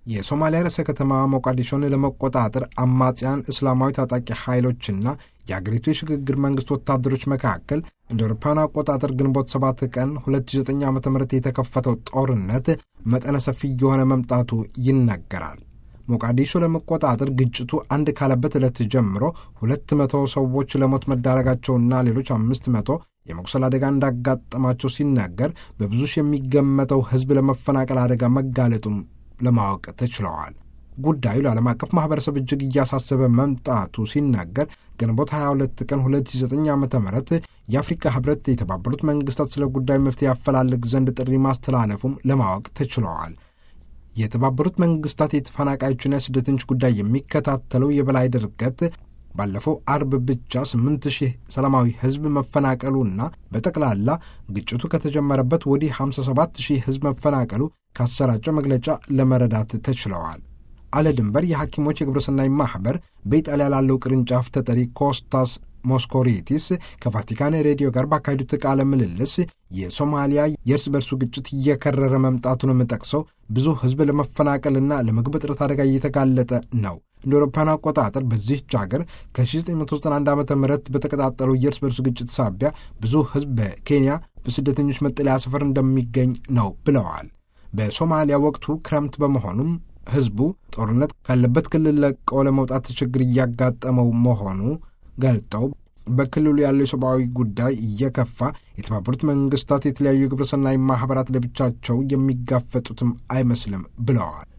የሶማሊያ ርዕሰ ከተማ ሞቃዲሾን ለመቆጣጠር አማጽያን እስላማዊ ታጣቂ ኃይሎችና የአገሪቱ የሽግግር መንግስት ወታደሮች መካከል እንደ አውሮፓውያን አቆጣጠር ግንቦት 7 ቀን 2009 ዓ ም የተከፈተው ጦርነት መጠነ ሰፊ የሆነ መምጣቱ ይነገራል። ሞቃዲሾ ለመቆጣጠር ግጭቱ አንድ ካለበት ዕለት ጀምሮ ሁለት መቶ ሰዎች ለሞት መዳረጋቸውና ሌሎች አምስት መቶ የመቁሰል አደጋ እንዳጋጠማቸው ሲነገር በብዙ ሺህ የሚገመተው ሕዝብ ለመፈናቀል አደጋ መጋለጡም ለማወቅ ተችለዋል። ጉዳዩ ለዓለም አቀፍ ማህበረሰብ እጅግ እያሳሰበ መምጣቱ ሲነገር ግንቦት 22 ቀን 2009 ዓ ም የአፍሪካ ህብረት የተባበሩት መንግስታት ስለ ጉዳዩ መፍትሄ ያፈላልግ ዘንድ ጥሪ ማስተላለፉም ለማወቅ ተችለዋል። የተባበሩት መንግስታት የተፈናቃዮችና የስደተኞች ጉዳይ የሚከታተለው የበላይ ድርገት ባለፈው አርብ ብቻ 8 ሺህ ሰላማዊ ህዝብ መፈናቀሉና በጠቅላላ ግጭቱ ከተጀመረበት ወዲህ 57 ሺህ ህዝብ መፈናቀሉ ካሰራጨው መግለጫ ለመረዳት ተችለዋል። አለ ድንበር የሐኪሞች የግብረሰናይ ማኅበር በኢጣሊያ ላለው ቅርንጫፍ ተጠሪ ኮስታስ ሞስኮሪቲስ ከቫቲካን ሬዲዮ ጋር ባካሄዱት ቃለ ምልልስ የሶማሊያ የእርስ በርሱ ግጭት እየከረረ መምጣቱንም ጠቅሰው ብዙ ህዝብ ለመፈናቀልና ለምግብ እጥረት አደጋ እየተጋለጠ ነው። እንደ አውሮፓውያን አቆጣጠር በዚህች ሀገር ከ1991 ዓ ም በተቀጣጠለው የእርስ በርሱ ግጭት ሳቢያ ብዙ ህዝብ በኬንያ በስደተኞች መጠለያ ሰፈር እንደሚገኝ ነው ብለዋል። በሶማሊያ ወቅቱ ክረምት በመሆኑም ህዝቡ ጦርነት ካለበት ክልል ለቀው ለመውጣት ችግር እያጋጠመው መሆኑ ገልጠው በክልሉ ያለው የሰብአዊ ጉዳይ እየከፋ የተባበሩት መንግስታት የተለያዩ የግብረሰናይ ማኅበራት ለብቻቸው የሚጋፈጡትም አይመስልም ብለዋል።